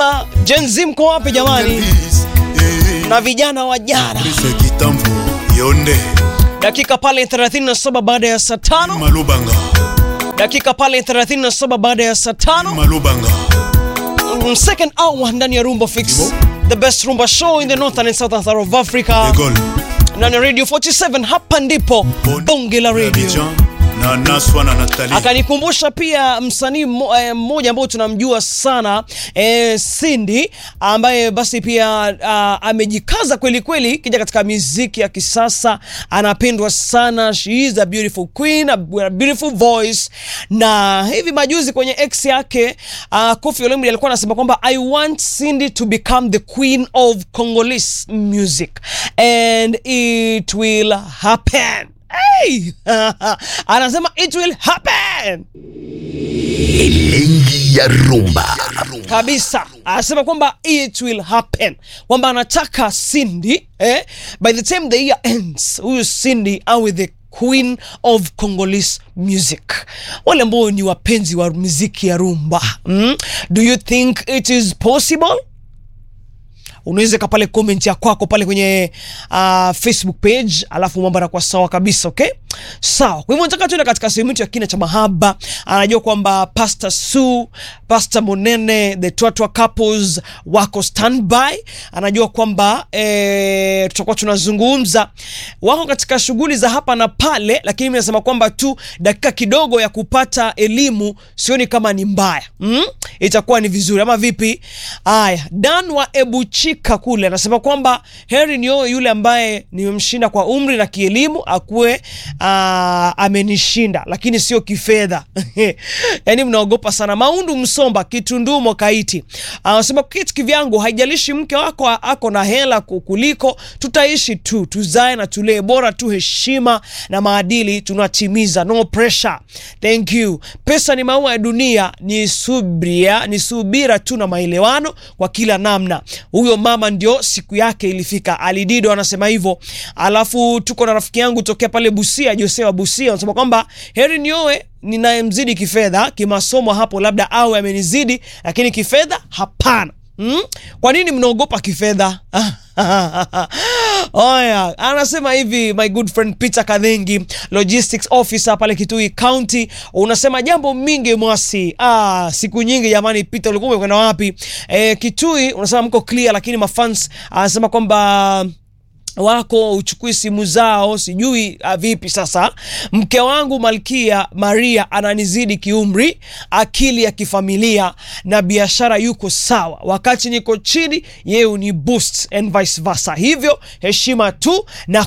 anasema Gen Z mko wapi jamani? Na vijana wa jana. kitambo yonde Dakika pale 37 baada ya saa tano. malubanga Dakika pale 37 baada ya saa tano. malubanga Mm, Second hour ndani ya Rumba Fix. Ibo. The best rumba show in the northern and southern part of Africa. egol Ndani ya Radio 47 hapa ndipo bonge la radio. Abidjan na naswa na natali akanikumbusha pia msanii mmo- eh, mmoja ambao tunamjua sana eh, Cindy ambaye basi pia uh, amejikaza kweli kweli kija katika muziki ya kisasa, anapendwa sana. She is a beautiful queen, a a beautiful voice. Na hivi majuzi kwenye ex yake uh, Koffi Olomide alikuwa anasema kwamba I want Cindy to become the queen of Congolese music and it will happen. Hey! anasema it will happen Elengi ya rumba. kabisa anasema kwamba it will happen kwamba anataka Cindy eh, by the time the year ends huyu Cindy awe the queen of Congolese music wale ambao ni wapenzi wa muziki ya rumba mm? do you think it is possible unaweza ka pale comment ya kwako pale kwenye uh, Facebook page, alafu mambo yanakuwa sawa kabisa. Okay, sawa. Kwa hivyo nataka tuende katika sehemu yetu ya kina cha mahaba. Anajua kwamba Pastor Su, Pastor Monene, the Twatwa couples wako standby. Anajua kwamba eh, tutakuwa tunazungumza, wako katika shughuli za hapa na pale, lakini mimi nasema kwamba tu dakika kidogo ya kupata elimu sioni kama ni mbaya mm? itakuwa ni vizuri ama vipi? Aya, Dan wa Ebuchika kule anasema kwamba heri nio yule ambaye nimemshinda kwa umri na kielimu akuwe aa, amenishinda, lakini sio kifedha. Yani mnaogopa sana. Maundu Msomba Kitundumo Kaiti anasema kitu kivyangu, haijalishi mke wako ako na hela kuliko, tutaishi tu, tuzae na tulee, bora tu heshima na maadili tunatimiza, no pressure. Thank you. Pesa ni maua ya dunia, ni subira, ni subira tu na maelewano kwa kila namna. Huyo mama ndio siku yake ilifika. Alidido anasema hivyo. Alafu tuko na rafiki yangu tokea pale Busia, Jose wa Busia, anasema kwamba heri nioe ninayemzidi kifedha, kimasomo hapo labda awe amenizidi, lakini kifedha hapana. Hmm? Kwa nini mnaogopa kifedha? Oya, anasema hivi my good friend Peter Kadhengi, logistics officer pale Kitui County, unasema jambo mingi mwasi. Ah, siku nyingi jamani. Peter, ulikuwa umekwenda wapi? Eh, Kitui unasema mko clear, lakini mafans anasema kwamba wako uchukui simu zao, sijui ah, vipi sasa. Mke wangu Malkia Maria ananizidi kiumri, akili ya kifamilia na biashara yuko sawa, wakati niko chini yeye ni boost and vice versa. Hivyo heshima tu na